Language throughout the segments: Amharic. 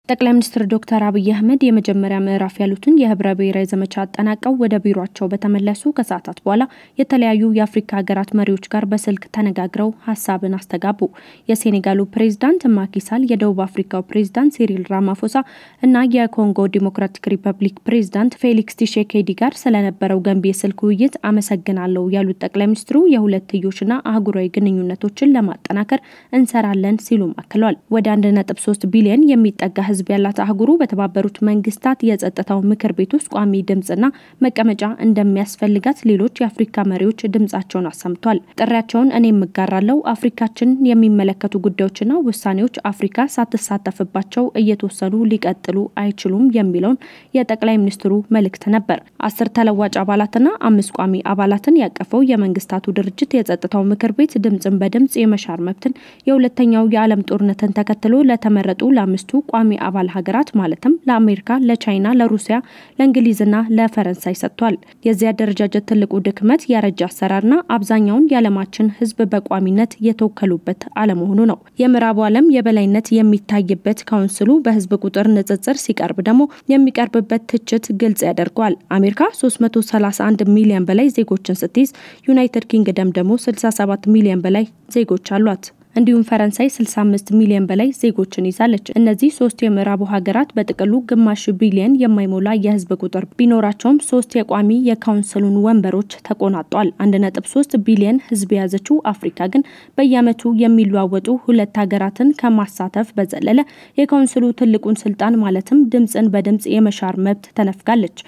ጠቅላይ ሚኒስትር ዶክተር አብይ አህመድ የመጀመሪያ ምዕራፍ ያሉትን የህብረ ብሔራዊ ዘመቻ አጠናቀው ወደ ቢሯቸው በተመለሱ ከሰዓታት በኋላ የተለያዩ የአፍሪካ ሀገራት መሪዎች ጋር በስልክ ተነጋግረው ሀሳብን አስተጋቡ። የሴኔጋሉ ፕሬዝዳንት ማኪሳል፣ የደቡብ አፍሪካው ፕሬዝዳንት ሲሪል ራማፎሳ እና የኮንጎ ዲሞክራቲክ ሪፐብሊክ ፕሬዝዳንት ፌሊክስ ቲሼኬዲ ጋር ስለነበረው ገንቢ የስልክ ውይይት አመሰግናለሁ ያሉት ጠቅላይ ሚኒስትሩ የሁለትዮሽና አህጉራዊ ግንኙነቶችን ለማጠናከር እንሰራለን ሲሉም አክለዋል። ወደ አንድ ነጥብ ሶስት ቢሊዮን የሚጠጋ ህዝብ ያላት አህጉሩ በተባበሩት መንግስታት የጸጥታው ምክር ቤት ውስጥ ቋሚ ድምጽና መቀመጫ እንደሚያስፈልጋት ሌሎች የአፍሪካ መሪዎች ድምጻቸውን አሰምቷል። ጥሪያቸውን እኔ የምጋራለው አፍሪካችን የሚመለከቱ ጉዳዮችና ውሳኔዎች አፍሪካ ሳትሳተፍባቸው እየተወሰኑ ሊቀጥሉ አይችሉም የሚለውን የጠቅላይ ሚኒስትሩ መልእክት ነበር። አስር ተለዋጭ አባላትና አምስት ቋሚ አባላትን ያቀፈው የመንግስታቱ ድርጅት የጸጥታው ምክር ቤት ድምጽን በድምጽ የመሻር መብትን የሁለተኛው የዓለም ጦርነትን ተከትሎ ለተመረጡ ለአምስቱ ቋሚ አባል ሀገራት ማለትም ለአሜሪካ፣ ለቻይና፣ ለሩሲያ፣ ለእንግሊዝና ለፈረንሳይ ሰጥቷል። የዚህ አደረጃጀት ትልቁ ድክመት ያረጀ አሰራርና አብዛኛውን የዓለማችን ህዝብ በቋሚነት የተወከሉበት አለመሆኑ ነው። የምዕራቡ ዓለም የበላይነት የሚታይበት ካውንስሉ በህዝብ ቁጥር ንጽጽር ሲቀርብ ደግሞ የሚቀርብበት ትችት ግልጽ ያደርገዋል። አሜሪካ 331 ሚሊዮን በላይ ዜጎችን ስትይዝ ዩናይትድ ኪንግደም ደግሞ 67 ሚሊዮን በላይ ዜጎች አሏት። እንዲሁም ፈረንሳይ 65 ሚሊዮን በላይ ዜጎችን ይዛለች። እነዚህ ሶስት የምዕራቡ ሀገራት በጥቅሉ ግማሽ ቢሊዮን የማይሞላ የህዝብ ቁጥር ቢኖራቸውም ሶስት የቋሚ የካውንስሉን ወንበሮች ተቆናጧል። 1.3 ቢሊዮን ህዝብ የያዘችው አፍሪካ ግን በየዓመቱ የሚለዋወጡ ሁለት ሀገራትን ከማሳተፍ በዘለለ የካውንስሉ ትልቁን ስልጣን ማለትም ድምፅን በድምፅ የመሻር መብት ተነፍጋለች።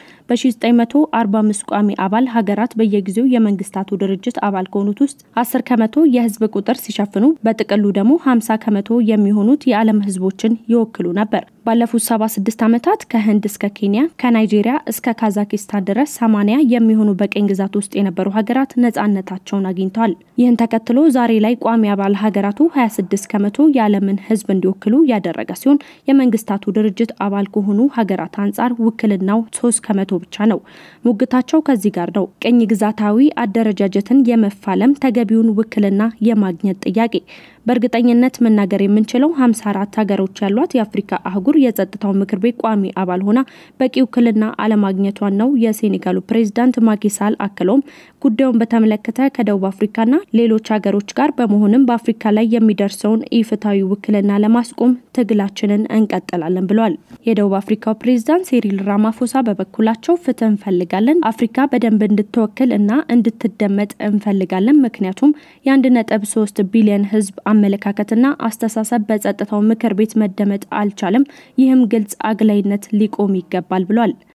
በ1945 ቋሚ አባል ሀገራት በየጊዜው የመንግስታቱ ድርጅት አባል ከሆኑት ውስጥ 10 ከመቶ የህዝብ ቁጥር ሲሸፍኑ በጥቅሉ ደግሞ 50 ከመቶ የሚሆኑት የዓለም ህዝቦችን ይወክሉ ነበር። ባለፉት 76 ዓመታት ከህንድ እስከ ኬንያ ከናይጄሪያ እስከ ካዛኪስታን ድረስ 80 የሚሆኑ በቀኝ ግዛት ውስጥ የነበሩ ሀገራት ነጻነታቸውን አግኝተዋል። ይህን ተከትሎ ዛሬ ላይ ቋሚ አባል ሀገራቱ 26 ከመቶ የዓለምን ህዝብ እንዲወክሉ ያደረገ ሲሆን የመንግስታቱ ድርጅት አባል ከሆኑ ሀገራት አንጻር ውክልናው 3 ከመቶ ብቻ ነው። ሙግታቸው ከዚህ ጋር ነው። ቅኝ ግዛታዊ አደረጃጀትን የመፋለም ተገቢውን ውክልና የማግኘት ጥያቄ በእርግጠኝነት መናገር የምንችለው 54 ሀገሮች ያሏት የአፍሪካ አህጉር የጸጥታው ምክር ቤት ቋሚ አባል ሆና በቂ ውክልና አለማግኘቷን ነው የሴኔጋሉ ፕሬዚዳንት ማኪሳል አክለውም ጉዳዩን በተመለከተ ከደቡብ አፍሪካና ሌሎች ሀገሮች ጋር በመሆንም በአፍሪካ ላይ የሚደርሰውን ኢፍትሐዊ ውክልና ለማስቆም ትግላችንን እንቀጥላለን ብለዋል። የደቡብ አፍሪካው ፕሬዚዳንት ሲሪል ራማፎሳ በበኩላቸው ፍትህ እንፈልጋለን፣ አፍሪካ በደንብ እንድትወክል እና እንድትደመጥ እንፈልጋለን። ምክንያቱም የአንድ ነጥብ ሶስት ቢሊዮን ህዝብ አመለካከትና አስተሳሰብ በጸጥታው ምክር ቤት መደመጥ አልቻለም። ይህም ግልጽ አግላይነት ሊቆም ይገባል ብሏል።